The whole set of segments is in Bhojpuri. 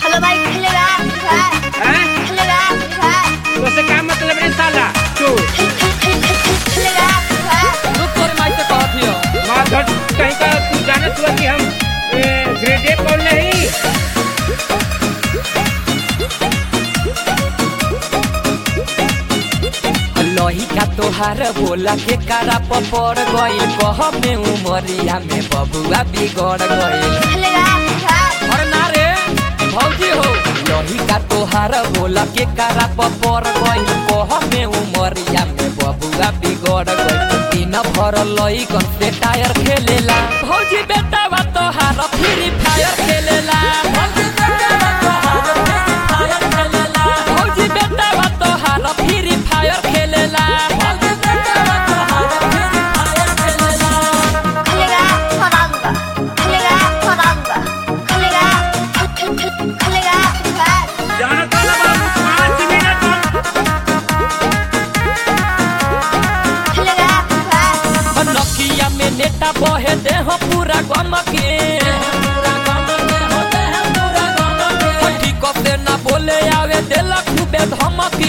हेलो भाई खेलेगा भाई हैं? खेलेगा भाई तो से क्या मतलब रे साला तू खेलेगा भाई रुक तोर माई से कहत हियो माँ धर कहीं का तू जानत हुआ कि हम ए, ग्रेड ए पढ़ नहीं लोही का तोहार बोला के कारा पड़ गइल कह में उमरिया में बबुआ बिगड़ गइल खेलेगा भाई और ना रे भौजी हो लोही का तोहार बोला के कारा पड़ गइल कह में उमरिया में बबुआ बिगड़ गइल दिन भर लई कन से टायर खेलेला भौजी बेटा बा तोहार फ्री फायर खेलेला भौजी बेटा बा तोहार फ्री फायर खेलेला भौजी बेटा बा तोहार फ्री फायर खेलेला भौजी बेटा बा तोहार फ्री फायर खेलेला खेलेगा फरांगा खेलेगा फरांगा खेलेगा खेलेगा भाई जानत वाला बाबू पाँच मिनट खेलेगा भाई नकिया में नेटा बहे देह पूरा गम के ठीक से ना बोले आवे देला खूबे धमकी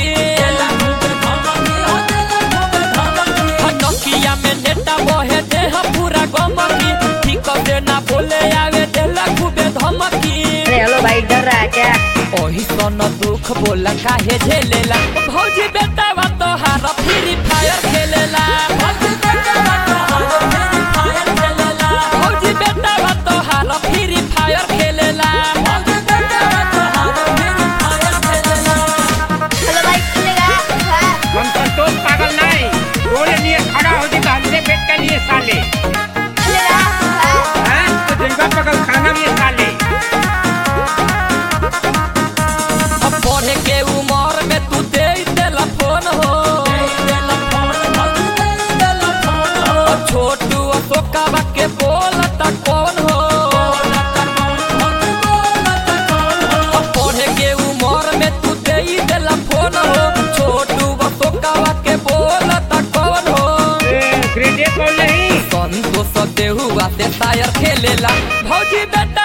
नकिया में नेटा बहे देह पूरा गम की ठीक से ना बोले आवे देला खूबे धमकी अरे हेलो भाई डर रहा है क्या ओही सन दुख बोला काहे झेलेला भौजी बेटा बा तोहार फ्री फायर खेलेला भौजी बेटा बा तोहार फ्री फायर खेलेला भौजी बेटा बा तोहार फ्री फायर खेलेला भौजी बेटा बा तोहार फ्री फायर खेलेला हेलो भाई खेलेगा भाई हम संतोष पागल नहीं रोले लिए खड़ा हो जी हमसे बैठ के लिए साले खेलेगा भाई हैं तो जलवा पकड़ खाना भी साले अब पढ़े के उम्र में तू दे देला फोन हो अब छोटू अशोकाबा के बोलता कौन हो अब पढ़े के उम्र में तू दे देला फोन हो छोटू अशोकाबा के बोलता कौन हो ए, ग्रेड ए पढ़ नहीं संतोष देहुआ से टायर खेलेला भौजी बेटा